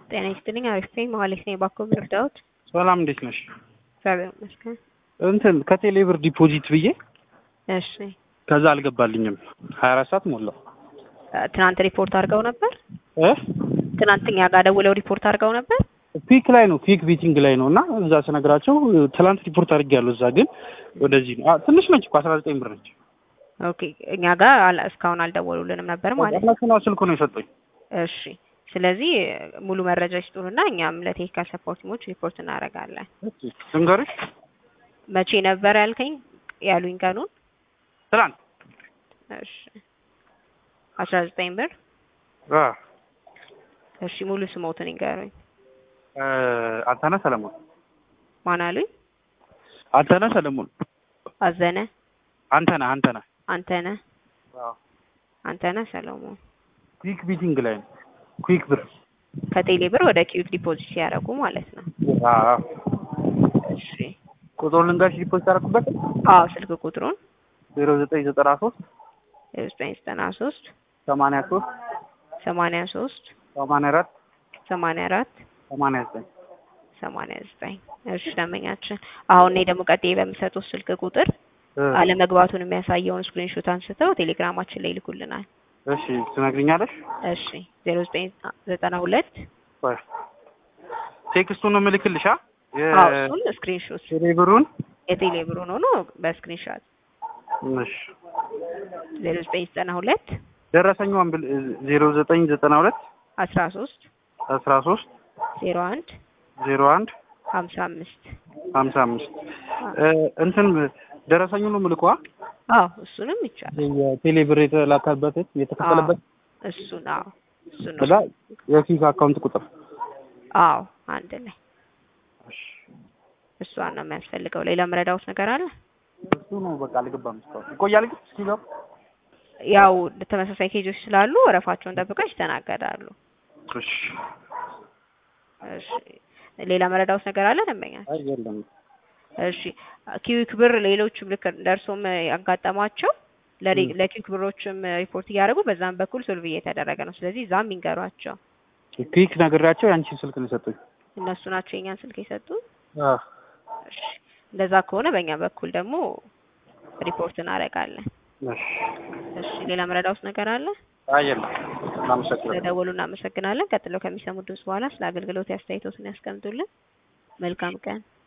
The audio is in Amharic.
ጤና ይስጥልኝ። አሪፍ ነኝ። መሀሌት ነኝ። ባኮ ምርዳዎት ሰላም እንዴት ነሽ? እግዚአብሔር ይመስገን። እንትን ከቴሌ ብር ዲፖዚት ብዬ እሺ ከዛ አልገባልኝም። ሀያ አራት ሰዓት ሞላው ትናንት ሪፖርት አድርገው ነበር። እ ትናንት እኛ ጋር ደውለው ሪፖርት አድርገው ነበር። ፒክ ላይ ነው ፒክ ቢቲንግ ላይ ነው እና እዛ ስነግራቸው ትላንት ሪፖርት አድርጌያለሁ። እዛ ግን ወደዚህ ነው አ- ትንሽ ነች እኮ አስራ ዘጠኝ ብር ነች። ኦኬ እኛ ጋር አላ- እስካሁን አልደወሉልንም ነበር ማለት ነው። እነሱ ነው ስልኩ ነው የሰጡኝ። እሺ ስለዚህ ሙሉ መረጃ ይስጡንና እኛም ለቴክኒካል ሰፖርት ቲሞች ሪፖርት እናደርጋለን። እሺ ልንገርሽ መቼ ነበር ያልከኝ ያሉኝ ቀኑን? ትላንት እሺ አስራ ዘጠኝ ብር አ እሺ ሙሉ ስሞትን ይንገሩኝ። እ አንተነህ ሰለሞን ማን አሉኝ? አንተነህ ሰለሞን አዘነ አንተነህ አንተነህ አንተነህ አዎ አንተነህ ሰለሞን ኩዊክ ቢቲንግ ላይ ነው ኩዊክ ብር ከቴሌ ብር ወደ ኪዩክ ዲፖዚት ሲያደርጉ ማለት ነው። አዎ እሺ ቁጥሩን ልንገርሽ ዲፖዚት ያደረኩበት አዎ ስልክ ቁጥሩን ዜሮ ዘጠኝ ዘጠና ሶስት ዘጠኝ ዘጠና ሶስት ሰማንያ ሶስት ሰማንያ ሶስት ሰማንያ አራት ሰማንያ አራት ሰማንያ ዘጠኝ ሰማንያ ዘጠኝ እሺ ደንበኛችን አሁን እኔ ደግሞ ቀጥዬ በምሰጡት ስልክ ቁጥር እ አለመግባቱን የሚያሳየውን ስክሪንሾት አንስተው ቴሌግራማችን ላይ ይልኩልናል። እሺ ትነግሪኛለሽ? እሺ ዜሮ ዘጠኝ ዘጠና ሁለት ቆይ ቴክስቱን ነው የምልክልሽ። አ አዎ እሱን ስክሪንሾት የቴሌብሩን የቴሌ ብሩን ሆኖ በስክሪንሾት እሺ ዜሮ ዘጠኝ ዘጠና ሁለት ደረሰኛውን ብል ዜሮ ዘጠኝ ዘጠና ሁለት አስራ ሶስት አስራ ሶስት ዜሮ አንድ ዜሮ አንድ ሀምሳ አምስት ሀምሳ አምስት እንትን ደረሰኙን ነው የምልከዋ አዎ እሱንም ይቻላል። የቴሌ ብር የተላከበት የተከፈለበት እሱን አዎ እሱን ከዛ የፊክ አካውንት ቁጥር አዎ አንድ ላይ እሷን ነው የሚያስፈልገው። ሌላ መረዳውት ነገር አለ? እሱ ነው በቃ አልገባም። እስካሁን ይቆያል ግን እስኪገባ ያው ተመሳሳይ ኬጆች ስላሉ ወረፋቸውን ጠብቀው ይስተናገዳሉ። እሺ እሺ ሌላ መረዳውት ነገር አለ ደንበኛ? አይ የለም እሺ ኪዊክ ብር ሌሎችም ልክ ደርሶም ያጋጠሟቸው ለሪ- ለኪዊክ ብሮችም ሪፖርት እያደረጉ በዛም በኩል ሶልቭ እየተደረገ ነው። ስለዚህ እዛም ይንገሯቸው። ፒክ ነግሬያቸው ያንቺን ስልክ ነው የሰጡኝ። እነሱ ናቸው የኛን ስልክ የሰጡን። አዎ እሺ እንደዛ ከሆነ በእኛ በኩል ደግሞ ሪፖርት እናደርጋለን። እሺ እሺ ሌላ መረዳውት ነገር አለ? አይ የለም እናመሰግናለን። ስለደወሉ እናመሰግናለን። ቀጥለው ከሚሰሙ ድምጽ በኋላ ስለ አገልግሎት አስተያየቶትን ያስቀምጡልን። መልካም ቀን።